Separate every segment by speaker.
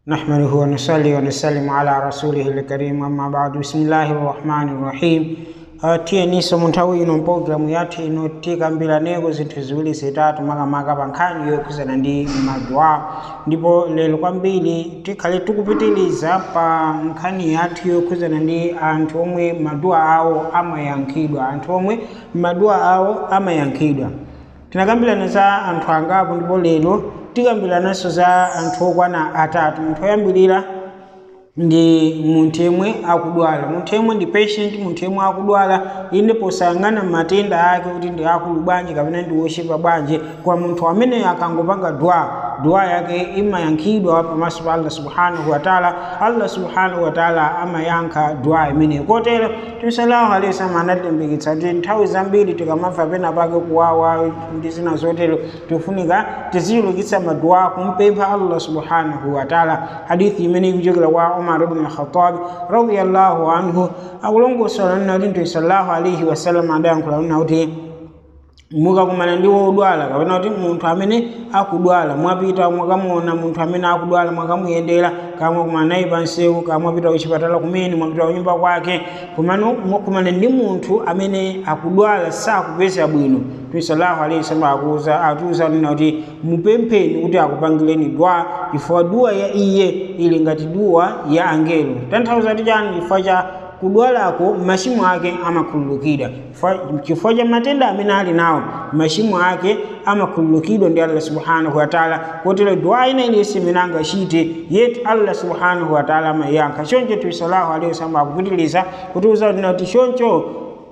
Speaker 1: نحمده ونصلي ونسلم على رسوله الكريم أما بعد بسم الله الرحمن الرحيم tiyeniso mu nthawi ino mpologalamu yathu ino tikambiranapo zinthu ziwiri zitatu makamaka pa nkhani yokhuzana ndi madua ndipo lero kwambiri tikhale tikupitiriza pa nkhani yathu yokhuzana ndi anthu omwe madua awo amayankhidwa anthu omwe madua awo amayankhidwa tinakambirana za anthu angapo ndipo lero tikambirananso za anthu okwana atatu munthu oyambirira ndi munthu yemwe akudwala munthu yemwe ndi patient munthu yemwe akudwala inde posayang'ana matenda ake kuti ndi akulu bwanji kapena ndi wochepa bwanji kwa munthu amene akangopanga dua dua yake imayankhidwa pamaso pa allah subhanahu wataala allah subhanahu wataala amayankha dua imeneyo kotero tisalahu alehi wasallam anatilimbikitsa kuti nthawi zambiri tikamamva pena pake kuwawa ndi zina zotero tifunika tizichulukitsa madua kumpempha allah subhanahu wataala hadithi imene ikuchokera kwa umar ibn al-khattab radiyallahu anhu akulongosola nina kuti mtume sallallahu alaihi wasallam adayankhula nina kuti mukakumana ndi wodwala kapena kuti munthu amene akudwala mwapita mwakamuona munthu amene akudwala mwakamuyendera kamwe kumana naye pansewu kamwapita kuchipatala kumene mwapita kunyumba kwake kumano mwakumana ndi munthu amene akudwala sakupeza bwino mtume sallallahu alaihi wasallam akuza atiuza nina kuti mupempheni kuti akupangireni dua chifukwa dua ya iye ili ngati dua ya angelo tanthauza kuti chani chifukwa cha kudwalako machimo ake amakhululukidwa chifukwa cha matenda amene ali nawo machimo ake amakhululukidwa ndi allah subhanahu wataala kotero dua ina iliyonse imene angachite yetu allah subhanahu wataala amayankha choncho mtume sallallahu alaihi wasallam akupitiriza kutiuza kuti choncho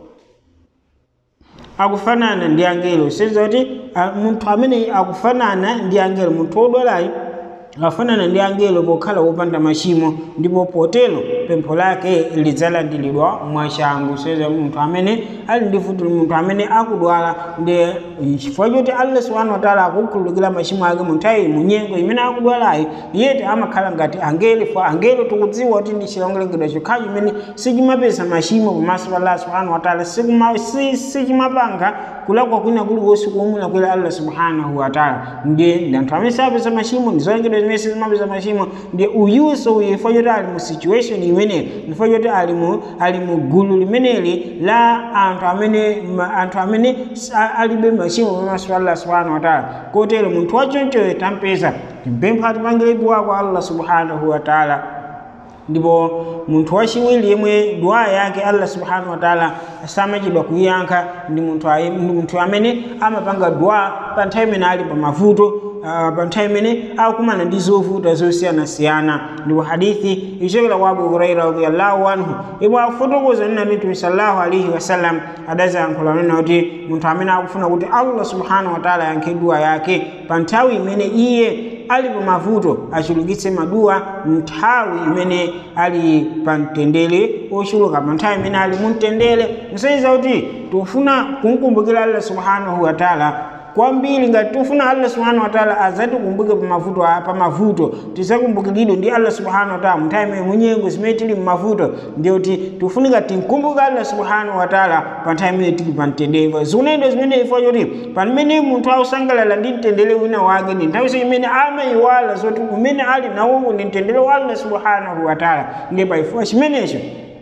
Speaker 1: akufanana ndi angelo senza kuti munthu amene akufanana ndi angelo munthu wodwalayo afanana ndi angelo pokhala wopanda machimo ndipo potero pempho lake lidzalandiridwa mwachangu soza munthu amene ali ndi vuto munthu amene akudwala ndi chifukwa choti allah subhanahu wataala akukhululukira machimo ake munthawi munyengo imene akudwalayo yeti amakhala ngati angelo fo angelo tikudziwa kuti ndi chilengedwa chokhacho chimene sichimapeza machimo pamaso pa allah subhanahu wataala sichimapanga kulakwa kwina kuliwonse kuomulakwira allah subhanahu wataala ndi anthu amene sapeza machimo ndi zolengedwa zimene sizimapeza machimo ndi uyuso uyu chifukwa choti ali mu situation imeneyi chifukwa choti ali mu ali mu gulu limeneli la anthu amene anthu amene alibe machimo pamaso pa allah subhanahu wataala kotero munthu wachonchoyo tampeza timpempha atipangire dua kwa allah subhanahu wataala ndipo munthu wachiwiri yemwe dua yake allah subhanahu wataala samachedwa kuyankha ndi munthu amene amapanga dua pa nthawi imene ali pa mavuto uh, pa nthawi imene akumana ndi zovuta zosiyanasiyana ndipo hadithi ichokera kwa abu huraira radiallahu anhu ipo akufotokoza nina kuti mtume sallallahu alaihi wasallam adazayankhula nina kuti munthu amene akufuna kuti allah subhanahu wataala ayankhe dua yake pa nthawi imene iye ali pa mavuto achulukitse maduwa nthawi imene ali pa mtendere ochuluka pa nthawi imene ali mu mtendere nsaiza kuti tofuna kumkumbukira allah subhanahu wataala kwambiri ngati tifuna allah subhanahu wataala azatikumbuke pamavuto pamavuto tisakumbukiridwe ndi allah subhanahu wataala munthawi imene munyengo zimene tili mmavuto ndiyoti tifunika tinkumbuke allah subhanahu wataala pa nthawi imene tili pa mtendere zikunendo zimene ifo choti pamene munthu akusangalala ndi mtendere wina wake ndi nthawi imene amayiwala zoti umene ali nawo ndi mtendere wa allah subhanahu wataala ndiye paifuwa chimenecho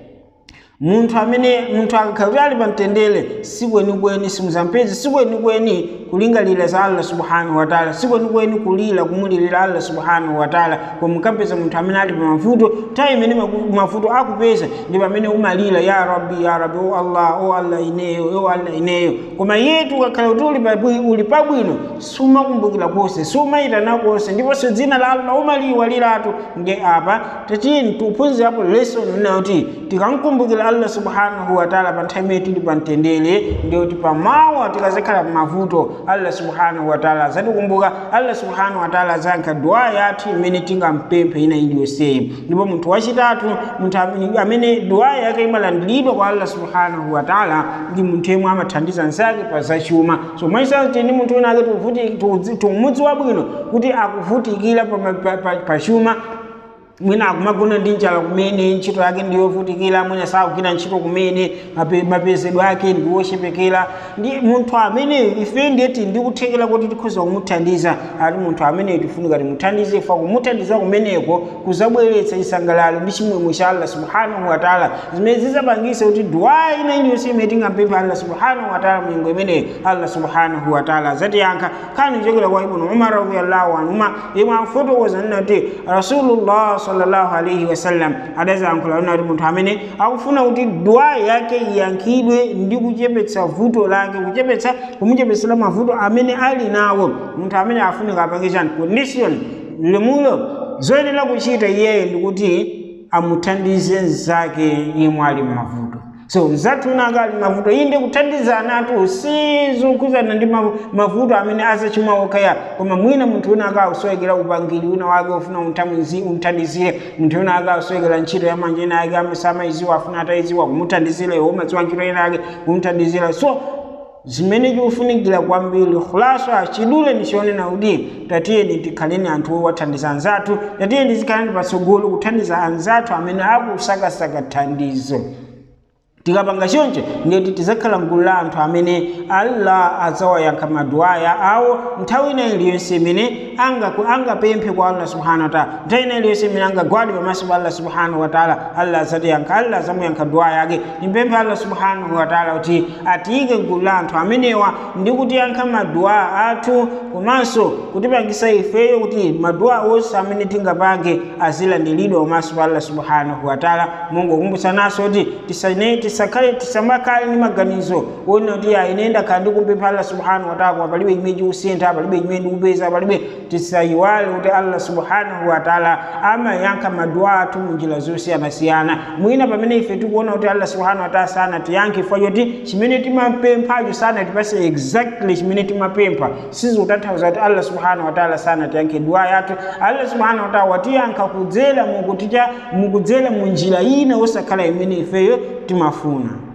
Speaker 1: munthu amene munthu akakhala kuti ali pamtendere sikwenikweni simuzampezi sikwenikweni kulingalira za allah subhanahu wataala sikwenikweni kulira kumulirira allah subhanahu wataala koma mukapeza munthu amene ali pamavuto nthawi imene mavuto akupeza ndi pamene umalira ya rabbi ya rabbi o allah o allah ineyo o allah ineyo koma yetu ukakhala kuti uli pabwino sumakumbukira konse sumayitana konse ndiponso dzina la allah umaliyiwaliratu nge apa tatiyeni tiuphunzirapo lesson ina kuti tikamkumbukira allah subhanahu wataala pa nthawi imene tili pa mtendere ndiyoti pamawa tikazakhala pamavuto allah subhanahu wataala azatikumbuka allah subhanahu wataala azayankha dua yathu imene tingampemphe ina iliyonseyi ndipo munthu wachitatu munthu amene dua yake imalandiridwa kwa allah subhanahu wataala ndi munthu yemwe amathandiza nzake pa zachuma so mwachisanzo tini munthu wina ake tumudzi wabwino kuti akuvutikira pa chuma mwina akumagona ndi njala kumene ntchito yake ndiyovutikira mwina sakugwira ntchito kumene mape- mapezedwe ake ndiwochepekera ndi munthu amene ife ndiyeti ndikuthekera kuti tikhoza kumuthandiza ati munthu amene tifunika timuthandize ifa kumuthandiza kumeneko kuzabweretsa chisangalalo ndi chimwemwe cha allah subhanahu wataala zimene zizapangisa kuti duwa ina iliyonse imene tingampempha allah subhanahu wataala munyengo imeneyo allah subhanahu wataala azatiyankha khani kuchokera kwa ibnu umar radiallahu anhuma imwe akufotokoza nati rasulullah sallallahu alaihi wasallam adazayankhula nati munthu amene akufuna kuti duwa yake iyankhidwe ndi kuchepetsa vuto lake kuchepetsa kumuchepetsera mavuto amene ali nawo munthu amene afunika apange chani condition limulo zoyenera kuchita iyeyo ndikuti amuthandize nzake imwe ali mmavuto so nzathu unaka ali mavuto inde kuthandizana atu sizokuzana ndi mavu- mavuto amene azachimaokaya koma mwina munthu una akausowekera upangiri una wake ufuna umthamwizi- umthandizire munthu una akausowekera ntchito ya manja ina ake amasamayiziwa afuna atayiziwa kumuthandizira iwo umadziwa ntchito ina ake kumuthandizira so zimene chikufunikira kwambiri khulaso achidule ndichionena kuti tatiyeni tikhaleni anthu owathandiza anzathu tatiyeni tikhaleni patsogolo kuthandiza anzathu amene akusakasaka thandizo tikapanga choncho ndiyeti tizakhala mgulu la anthu amene allah adzawayankha maduwaya awo nthawi ina iliyonse imene angaku- angapemphe kwa allah subhanahu wataala nthawi ina iliyonse imene angagwade pamaso pa allah subhanahu wataala allah adzatiyankha allah adzamuyankha duwa yake timpemphe allah subhanahu wataala kuti atiyike mgulu la anthu amenewa ndi kutiyankha maduwa athu komanso kutipangisa ifeyo kuti maduwa onse amene tingapange azilandiridwa pamaso pa allah subhanahu wataala mungu kumbusanaso kuti tisane tisakhale tisamakhale ndi maganizo wona kuti ayi ine ndakhala ndikumpempha allah subhanahu wataala koma palibe chimene chikusintha palibe chimene ndikupeza palibe tisayiwale kuti allah subhanahu wataala amayankha maduwa athu munjira zosiyanasiyana mwina pamene ife tikuona kuti allah subhanahu wataala sanatiyankhe chifukwa choti chimene timapemphacho sanatipase exactly chimene timapempha sizikutanthauza kuti allah subhanahu wataala sanatiyankhe duwa yathu allah subhanahu wataala watiyankha kudzera mukuticha mukudzera mu njira ina osakhala imene ifeyo timafuna